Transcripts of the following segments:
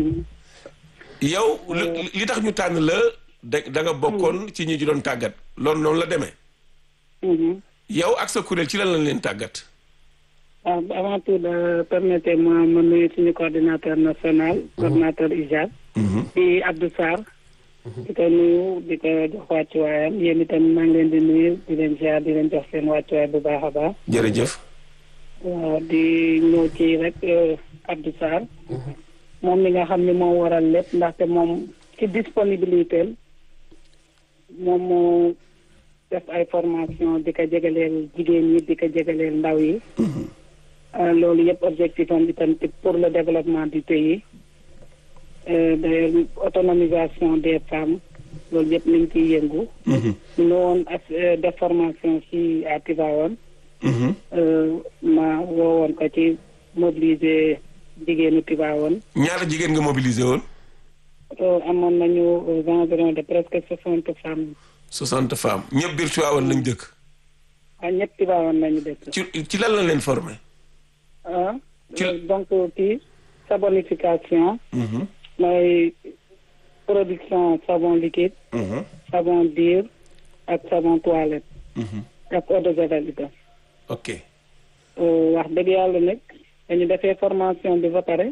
yow li li tax ñu tànn la da da nga bokkoon ci ñi ju doon tàggat loolu noonu la demee yow ak sa kuréel ci lan lañ leen tàggat waaw avant tout de permettez-moi ma nuyu suñu coordinateur national coordinateur IJAD di Abdou Sarr di ko nuyu di ko jox wàccuwaayam yéen itam maa ngi leen di nuyu di leen ziar di leen jox seen wàccuwaay bu baax a baax jërëjëf waaw di ñëw ci rek Abdou Sarr moom mi nga xam ne moo waral lépp ndaxte moom ci disponibilité moom moo def ay formation di ko jegaleel jigéen ñi di ko jegaleel ndaw yi loolu yëpp objectif am itam pour le développement du pays d'ailleurs autonomisation des femmes loolu yëpp mi ngi ciy yëngu ñu ne woon as def formation ci à Tivaouane ma woowoon ko ci mobiliser jigéenu Tivaouane ñaata jigéen nga mobiliser woon amoon nañu aux environs de presque soixante femmes soixante femmes ñëpp biir Tivaouane lañ dëkk ah ñëpp Tivaouane lañu dëkk ci ci lan la leen formé ah donc kii sabonification mooy production savon liquide savon dur ak savon toilette ak eau de javel itam ok wax dëgg yàlla nag dañu defee formation bi ba pare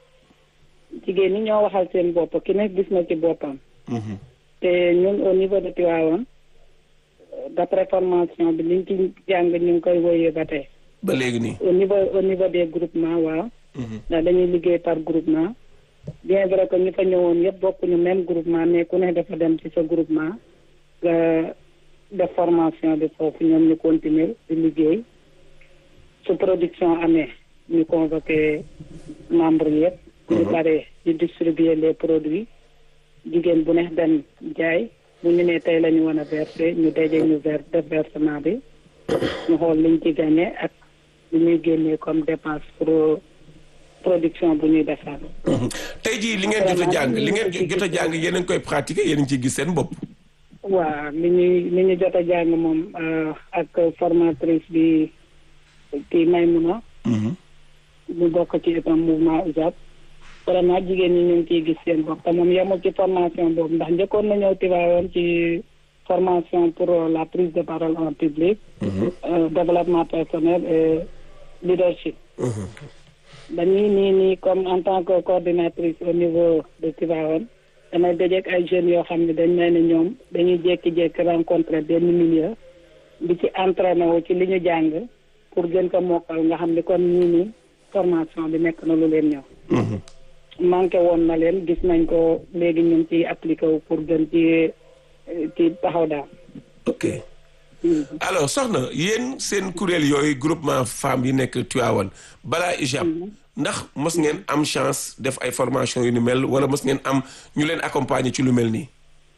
jigéen ñi ñoo waxal seen bopp ki nekk gis na ci boppam te ñun au niveau de Tivaouane d'après formation bi liñ ci jàng ñu ngi koy woyee ba tey ba léegi nii au niveau au niveau des groupements waaw ndax dañuy liggéey par groupement bien vrai que ñu fa ñëwoon yëpp bokkuñu même groupement mais ku ne dafa dem ci sa groupement nga def formation bi foofu ñoom ñu continuer di liggéey su production amee ñu convoqué membres yëpp ñu paree ñu distribuer les produits jigéen bu neex dem jaay bu ñu nee tey la ñu wan a verser ñu daje ñu ver def versement bi ñu xool liñ ci gagné ak li ñuy génnee comme dépense pour production bu ñuy defar. tey jii li ngeen jot a jàng li ngeen jot a jàng yéen a ngi koy pratiquer yéen a ngi ciy gis seen bopp. waaw li ñuy li ñu jot a jàng moom ak formatrice bi kii Maymuna ñu bokk ci itam mouvement UJAP vraiment jigéen ñi ñu ngi ciy gis seen bopp te moom yemul ci formation boobu ndax njëkkoon na ñëw Tivaouane ci formation pour la prise de parole en public développement personnel et leadership dañuy nii nii comme en tant que coordinatrice au niveau de Tivaouane damay dajeek ay jeunes yoo xam ne dañ may ne ñoom dañuy jékki-jékki rencontrer benn milieu di ci entraîné wu ci li ñu jàng pour gën ko mokkal nga xam ne kon ñii nii formation bi nekk na lu leen ñëw manqué woon na leen gis nañ ko léegi ñu ngi ciy appliqué wu pour gën ci ci taxaw daal ok alors soxna yéen seen kuréel yooyu groupement femmes yi nekk Tivaouane balaa IJAP ndax mos ngeen am chance def ay formation yu ni mel wala mos ngeen am ñu leen accompagner ci lu mel nii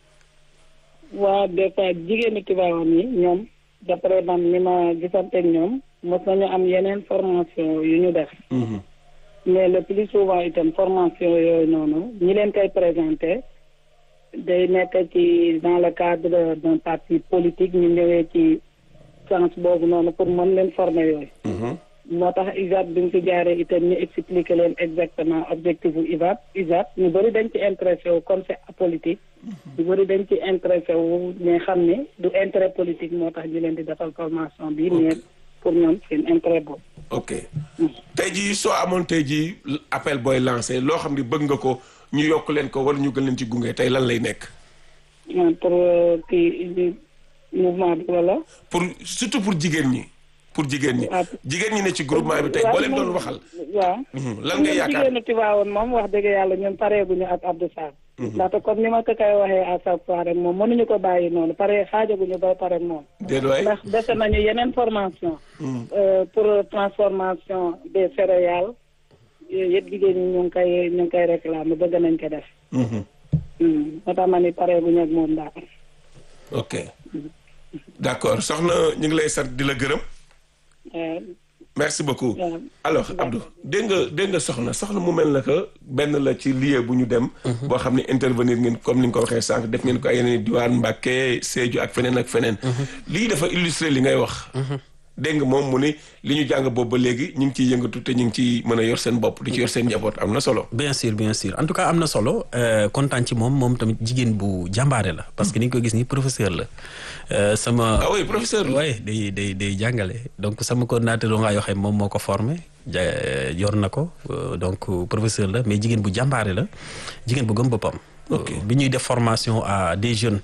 waa des fois jigéenu Tivaouane yi ñoom d'après man ni ma gisanteeg ñoom mos nañu am yeneen formation yu ñu def mais le plus souvent itam formation yooyu noonu ñi leen koy présenté day nekk ci dans le cadre d'un parti politique ñu ñëwee ci sens boobu noonu pour mën leen former yooyu moo tax IJAP bi ñu fi jaaree itam ñu expliquer leen exactement objectif bu IJAP IJAP ñu bëri dañ ci intéressé wu comme c'est apolitique ñu bëri dañ ci intéressé wu mais xam ne du intérêt politique moo tax ñu leen di defal formation bi mais pour ñoom seen intérêt boobu ok tey jii soo amoon tey jii appel booy lancé loo xam ne bëgg nga ko ñu yokk leen ko wala ñu gën leen ci gunge tey lan lay nekk pour kii mouvement bi wala pour surtout pour jigéen ñi pour jigéen ñi jigéen ñi ne ci groupement bi tey boo leen doon waxal waaw lan nga yaakaar jigéenu Tivaouane moom wax dëgg yàlla ñun pareeguñu ak Abdou Sarr ndaxte comme ni ma ko koy waxee à chaque fois rek moom mënuñu ko bàyyi noonu pare xaajaguñu ba pare moom déet waay ndax dese nañu yeneen formation pour transformation des céréales yooyu yëpp jigéen ñi ñu ngi koy ñu ngi koy réclamer bëgg nañ ko def moo tax ma ni pareeguñu ak moom daal ok d'accord soxna ñu ngi lay sant di la gërëm merci beaucoup alors Abdou dégg nga dégg nga soxna soxna mu mel na que benn la ci lieu bu ñu dem boo xam ne intervenir ngeen comme ni nga ko waxee sànq def ngeen ko ay yeneen diwaan Mbàkke Sédhiou ak feneen ak feneen lii dafa illustrer li ngay wax dégg nga moom mu ni li ñu jàng boobu ba léegi ñu ngi ciy yëngatu te ñu ngi ciy mën a yor seen bopp di ci yor seen njaboot am na solo. bien sûr bien sûr en tout cas am na solo kontaan ci moom moom tamit jigéen bu jàmbaare la parce que ni nga ko gis ni professeur la sama. ah oui professeur la oui day day day jàngale donc sama coordinateur nga yoo xam moom moo ko formé ja yor na ko donc professeur la mais jigéen bu jàmbaare la jigéen bu gëm boppam. bi ñuy def formation à des jeunes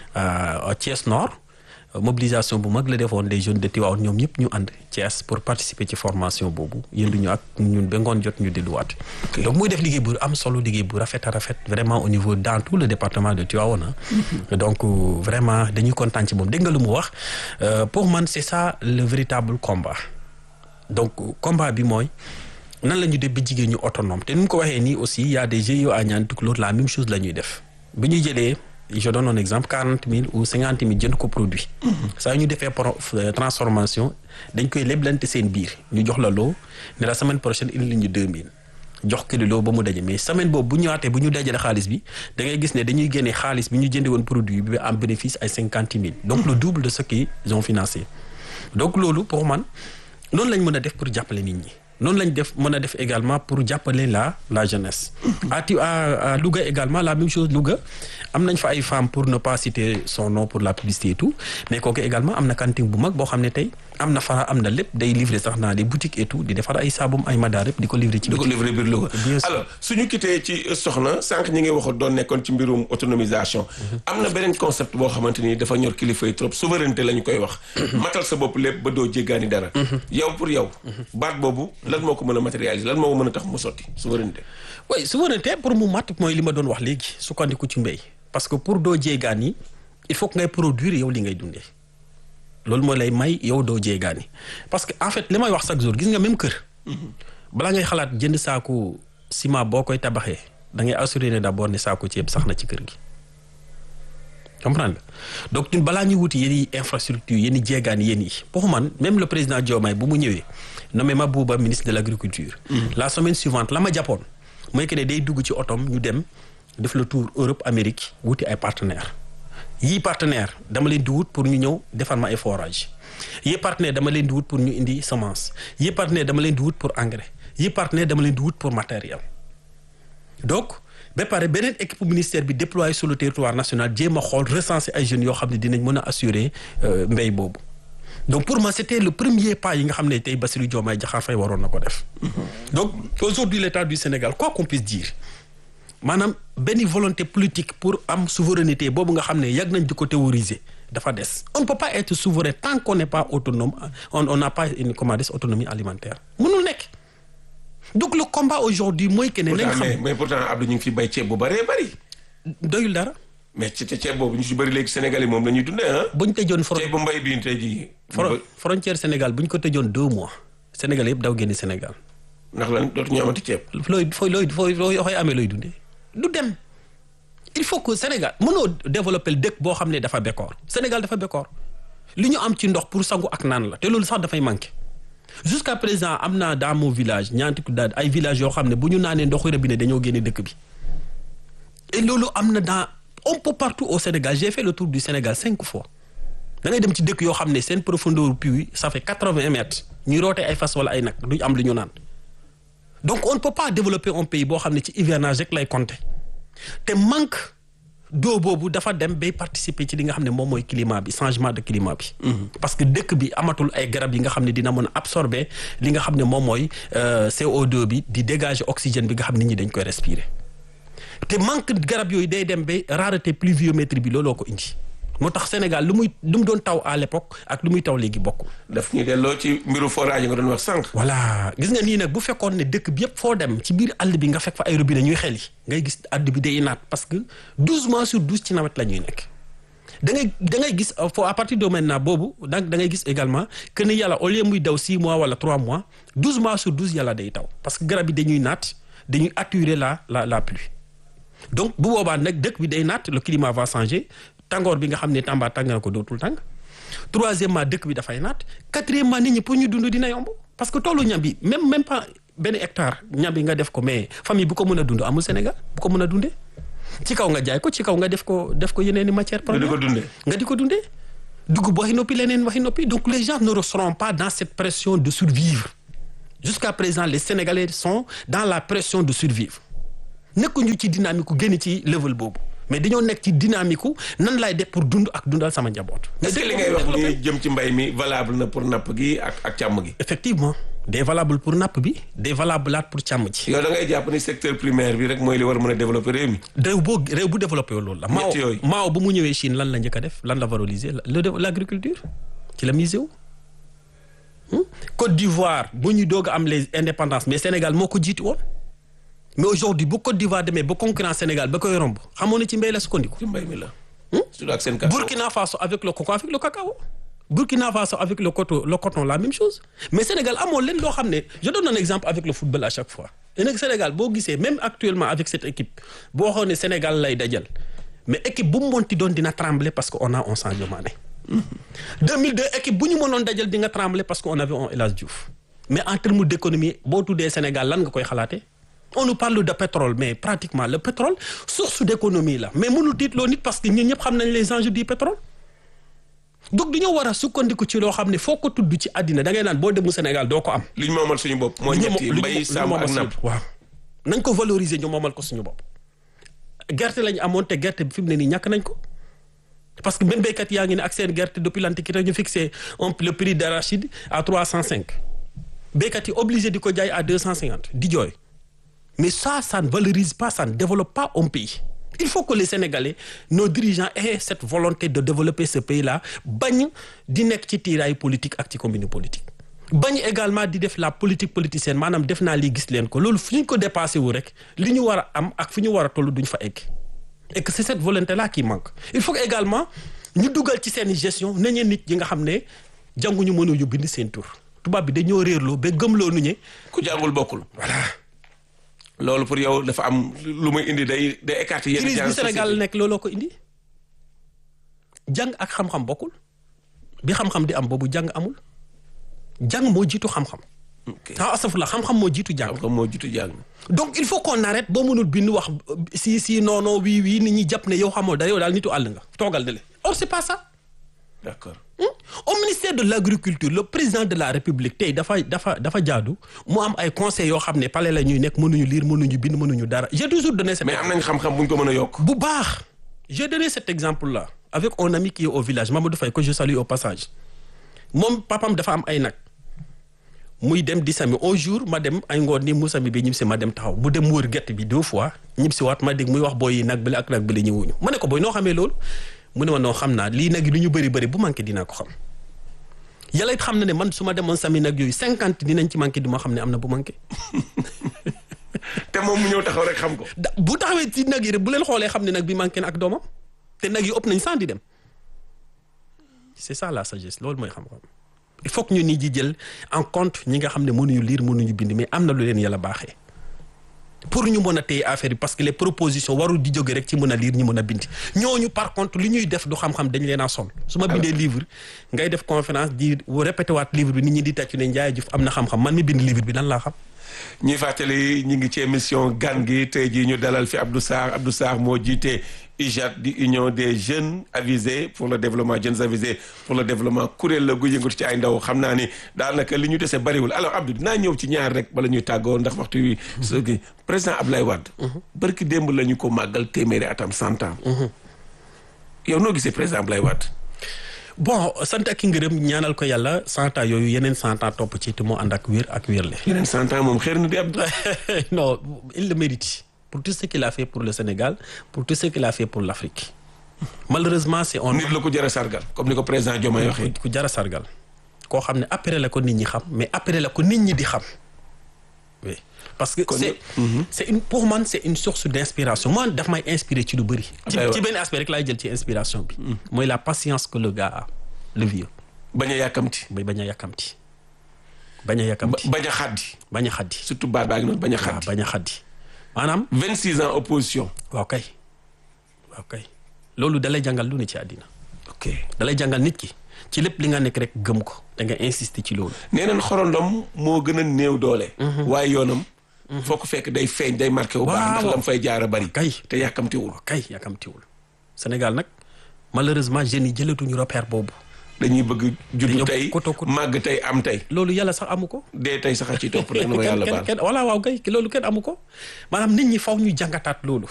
à Thiès Nord. mobilisation bu mag la defoon des jeunes de Tivaouane ñoom ñëpp ñu ànd Thiès pour participer ci formation boobu yënduñu ak ñun ba ngoon jot ñu delluwaat. donc muy def liggéey bu am solo liggéey bu rafet a rafet vraiment au niveau dans tout le département de Tivaouane donc vraiment dañuy kontaan ci moom dégg nga lu mu wax pour man c'est ça le véritable combat donc combat bi mooy nan la ñu def ba jigéen ñu autonome te ni mu ko waxee nii aussi y a des GIE à Niani Tukulóor la même chose la ñuy def bi ñuy jëlee. je donne un exemple quarante mille ou cinquante mille jënd ko produit. saa ñu defee transformation dañ koy leblante seen biir ñu jox la loo ne la semaine prochaine indi ñu deux mille jox kilo loo ba mu daje mais semaine boobu bu ñëwaatee bu ñu dajale xaalis bi da ngay gis ne dañuy génne xaalis bi ñu jëndee woon produit bi am bénéfice ay cinquante mille. donc le double de ce qu'ils ont financé. donc loolu pour man noonu lañ mën a def pour jàppale nit ñi. noonu lañ def mën a def également pour jàppale la la jeunesse. à ti à Louga également la même chose Louga am nañ fa ay femmes pour ne pas citer son nom pour la publicité et tout mais kooku également am na cantine bu mag boo xam ne tey am na fara am na lépp day livrer sax dans les boutiques et tout di defar ay saabum ay madaar yëpp di ko livrer ci. di ko livrer biir Louga. alors suñu quitté ci soxna sànq ñi ngi waxoon doon nekkoon ci mbirum autonomisation. am na beneen concept boo xamante ni dafa ñor kilifa yi trop souveraineté la ñu koy wax. matal sa bopp lépp ba doo jéggaani dara. yow pour yow. baat boobu lan moo ko mën a matérialiser lan moo ko mën a tax mu sotti souveraineté. oui souveraineté pour mu mat mooy li ma doon wax léegi sukkandiku ci mbéy. parce que pour doo jéegaani il faut que ngay produire yow li ngay dundee loolu mooy lay may yow doo jéegaani parce que en fait li may wax chaque jour gis nga même kër. balaa ngay xalaat jënd saaku ciment boo koy tabaxee da ngay assurer ne d'abord ne saaku ceeb sax na ci kër gi. comprendre nga donc ñun balaa ñuy wuti yenn infrastructure yenn jéegaani yenn yi pour man même le président Diomaye bu mu ñëwee nommé Mabouba ministre de l'agriculture. la semaine suivante la ma jàppoon mooy que ne day dugg ci otom ñu dem. def le tour Europe Amérique wuti ay partenaires yii partenaire dama leen di wut pour ñu ñëw defal ma ay forage yii partenaire dama leen di wut pour ñu indi semence yii partenaire dama leen di wut pour engrais yii partenaire dama leen di wut pour matériel donc ba pare beneen équipe ministère bi déployé sur le territoire national jéem a xool recenser ay jeunes yoo xam ne dinañ mën a assurer mbéy boobu donc pour moi c'était le premier pas yi nga xam ne tey Bassirou Diomaye Diakhar Faye waroon na ko def donc aujourd'hui l'état du Sénégal quoi qu'on puisse dire maanaam benn volonté politique pour am souveraineté boobu nga xam ne yàgg nañ di ko théoriser dafa des on ne peut pas être souverain tant qu'on n'est pas autonome on on n'a pas une comment dire autonomie alimentaire mënul nekk donc le combat aujourd'hui mooy que ne. nañ xam mais pourtant Abdou ñu ngi fi bay ceeb bu bëree bëri. doyul dara. mais ci ceeb boobu ñu si bëri léegi Sénégal yi moom la ñuy dundee ah. bu ñu tëjoon fron ceeb bu mbay bi tey jii. frontière Sénégal bu ñu ko tëjoon deux mois Sénégal yëpp daw génn Sénégal. ndax lan dootuñu amati ceeb. looy fooy looy fooy looy amee looy dundee. du dem il faut que Sénégal mënoo développer dëkk boo xam ne dafa bekkoor Sénégal dafa bekkoor li ñu am ci ndox pour sangu ak naan la te loolu sax dafay manqué jusqu'à présent am naa dans mon village ñaanti daal ay villages yoo xam ne bu ñu naanee ndoxu robinet dañoo génne dëkk bi et loolu am na dans un peu partout au Sénégal j'ai fait le tour du Sénégal cinq fois da ngay dem ci dëkk yoo xam ne seen profondeur puits ça fait quatre-vingts mètres ñuy roote ay fas wala ay nag duñ am lu ñu naan donc on ne peut pas développer un pays boo xam ne ci hivernage rek lay compter te manque d'eau boobu dafa dem bay participer ci li nga xam ne moom mooy climat bi changement de climat bi. parce que dëkk bi amatul ay garab yi nga xam ne dina mën a absorber li nga xam ne moom mooy CO2 bi di dégager oxygène bi nga xam ne nit ñi dañ koy respirer te manque garab yooyu day dem ba rareté pluviométrie bi looloo ko indi. moo tax Sénégal lu muy lu mu doon taw à l'époque ak lu muy taw léegi bokkul. daf ñu delloo ci mbiru forage nga doon wax sànq. voilà gis nga nii nag bu fekkoon ne dëkk bi yëpp foo dem ci biir àll bi nga fekk fa ay robinet ñuy xel yi ngay gis àll bi day naat parce que douze mois sur douze ci nawet la ñuy nekk. da ngay da ngay gis foo à partir de maintenant boobu donc da ngay gis également que ni yàlla au lieu muy daw six mois wala trois mois douze mois sur douze yàlla day taw parce que garab yi dañuy naat dañuy attirer la la la pluie donc bu boobaa nag dëkk bi day naat le climat va changer. tàngoor bi nga xam ne Tamba tàng na ko dootul tàng troisièmement dëkk bi dafay naat quatrièmement nit ñi pour ñu dund dina yomb parce que toolu ñam bi même même pas benn hectare ñam bi nga def ko mais famille bu ko mën a dund amul Sénégal bu ko mën a dundee ci kaw nga jaay ko ci kaw nga def ko def ko yeneen i matière première nga di ko dundee nga di ko dundee dugub waxi noppi leneen waxi noppi donc les gens ne seront pas dans cette pression de survivre jusqu'à présent les Sénégalais sont dans la pression de survivre nekkuñu ci dynamique ku génn ci level boobu mais dañoo nekk ci dynamique nan laay def pour dund ak dundal sama njaboot. est-ce que li ngay wax ni jëm ci mbay mi valable na pour napp gi ak ak càmm gi. effectivement des valable pour napp bi des valable pour càmm ji. yow da ngay jàpp ni secteur primaire bi rek mooy li war a mën a développer réew mi. réew boo réew bu développé loolu la. ñett yooyu Mao bu mu ñëwee Chine lan la njëkk a def lan la valoriser le l'agriculture ci la misé wu. Côte d'Ivoire bu ñu doog a am les indépendances mais Sénégal moo ko jiitu woon. mais aujourd'hui bu Côte d'Ivoire demee ba concurrence Sénégal ba koy romb xamoon ne ci mbéy la sukkandiku. ci mbay mi la. surtout ak seen cacao Burkina Faso avec le coco avec le cacao. Burkina Faso avec le coton le coton la même chose mais Sénégal amoon leen loo xam ne je donne un exemple avec le football à chaque fois. et nag Sénégal boo gisee même actuellement avec cette équipe boo xoolee ne Sénégal lay dajal mais équipe bu mu monti doon dina trembler parce que on a un Sadio Mané. 2002 équipe bu ñu mënoon dajal di nga trembler parce que on avait un El Hadji Diouf mais en termes d'économie boo tuddee Sénégal lan nga koy xalaatee. on nous parle de pétrole mais pratiquement le pétrole source d'économie la mais mënul tiitloo nit parce que ñun ñëpp xam nañ les enjeux du pétrole donc dañoo war a sukkandiku ci loo xam ne foo ko tudd ci àddina da ngay naan boo dem Sénégal doo ko am. li ñu moomal suñu bopp. mooy ñetti mbay sàmm ak napp waaw nañ ko valoriser ñu moomal ko suñu bopp. gerte lañ amoon te gerte bi fi mu ne nii ñàkk nañ ko parce que même béykat yaa ngi ne ak seen gerte depuis l'Antiquité ñu fixé un le prix d'arachide à trois cent cinq béykat yi obligé di ko jaay à deux cent cinquante di jooy. mais ça ça ne valorise pas ça ne développe pas un pays il faut que les Sénégalais nos dirigeants aient cette volonté de développer ce pays-là bañ di nekk ci tiiraay politique ak ci commune politique bañ également di def la politique politicienne maanaam def naa lii gis leen ko loolu fu ñu ko dépassé wu rek li ñu war a am ak fu ñu war a toll duñ fa egg et que c'est cette volonté-là qui manque il faut que également ñu dugal ci seen gestion nañu nit ñi nga xam ne jànguñu mënuñu bind seen tur tubaab bi dañoo réerloo ba gëmloo nu ñe ku jàngul bokkul. voilà. loolu pour yow dafa am lu muy indi day day écarter yenn crise bi Sénégal nekk looloo ko indi jàng ak xam-xam bokkul bi xam-xam di am boobu jàng amul jàng moo jiitu xam-xam. ok ah astafurlah xam-xam moo jiitu jàng. xam-xam moo jiitu jàng. donc il faut qu'on arrête boo mënul bind wax si si non non wii wii nit ñi jàpp ne yow xamoo da yow daal nitu àll nga toogal de le or c'est pas ça. d'accord. au ministère de l'agriculture le président de la république tey dafa dafa dafa jaadu mu am ay conseils yoo xam ne palais la ñuy nekk mënuñu lire mënuñu bind mënuñu dara j'ai toujours donné cet mais am nañ xam-xam bu ñu ko mën a yokk. bu baax j'ai donné cet exemple là avec un ami qui est au village Mamadou Faye que je salue au passage moom papam dafa am ay nag muy dem di sami un jour ma dem ay ngoon ni mu sami bi ñib si ma dem taxaw mu dem wër gerte bi deux fois ñib si waat ma dégg muy wax booy yi nag bële ak nag bële ñëwuñu ma ne ko booy noo xamee loolu mu ne ma noo xam naa lii nag yi lu ñu bëri bëri bu manqué dinaa ko xam yàlla it xam na ne man su ma demoon sami nag yooyu cinquante dinañ ci manqué du ma xam ne am na bu manqué te moom mu ñëw taxaw rek xam ko. da bu taxawee ci nag yi rek bu leen xoolee xam ne nag bi manqué na ak doomam te nag yi ëpp nañ cent di dem c'est ça la sagesse loolu mooy xam-xam il faut que ñu nit ji jël en compte ñi nga xam ne mënuñu lire mënuñu bind mais am na lu leen yàlla baaxee pour ñu mën a téye affaire yi parce que les propositions warul di jóge rek ci mën a lire ñi mën a bind ñooñu par contre li ñuy def du xam-xam dañ leen a sol su ma bindee livre ngay def conférence di répété waat livre bi nit ñi di tàccu ne Ndiaye Diouf am na xam-xam man mi bind livre bi lan laa xam ñuy fàttali ñu ngi ci émission gan gi tey jii ñu dalal fi Abdou Sarr Abdou Sarr moo jiite UJAD di union des jeunes avisés pour le développement jeunes avisés pour le développement kuréel la gu yëngatu ci ay ndaw xam naa ni daanaka li ñu dese bariwul alors Abdou dinaa ñëw ci ñaar rek bala ñuy tàggoo ndax waxtu wi. su kii président Abdoulaye Wade. barki démb la ñu ko màggal téeméeri atam cent ans. yow noo gisee président Abdoulaye Wade. bon sant ak ngërëm ñaanal ko yàlla cent ans yooyu yeneen cent ans topp ci te mu ànd ak wér ak wérle. yeneen cent ans moom xeer na di Abdou. non il le mérite pour tout ce qu'il a fait pour le Sénégal pour tout ce qu'il a fait pour l'Afrique malheureusement c'est on nit la ko jar a sargal comme ni ko président Diomaye waxee. ku jar a sargal koo xam ne après la ko nit ñi xam mais après la ko nit ñi di xam oui parce que c'est c'est une pour man c'est une source d'inspiration man daf may inspirer ci lu bëri ci ci benn aspect rek laay jël ci inspiration bi mooy la patience que le gars a le vieux bañ a yàkkamti. bay bañ a yàkkamti bañ a yàkkamti bañ a xaddi. bañ a xaddi surtout baat baa ngi noonu bañ a waaw xaddi. bañ a xaddi maanaam 26 ans opposition. waaw kay waaw kay loolu dalay jàngal lu ne ci àddina ok dalay jàngal nit ki ci lépp li nga nekk rek gëm ko da nga insister ci loolu nee nañ xorondom moo gën a néew doole. waaye yoonam. foo ko fekk day feeñ day marqué wu baax ndax Waaw. lam fay jaar a bari. kay te yàkkamtiwul. kay yàkkamtiwul Sénégal nag malheureusement jeunes yi jëlatuñu repère boobu dañuy bëgg juddu Dañoo tey koto koto. màgg tey am tey loolu yàlla sax amu ko. dee tey sax a ci topp rek na ma kenn yàlla kenn baal kenn voilà waaw kay loolu kenn amu ko maanaam nit ñi faw ñu jàngataat loolu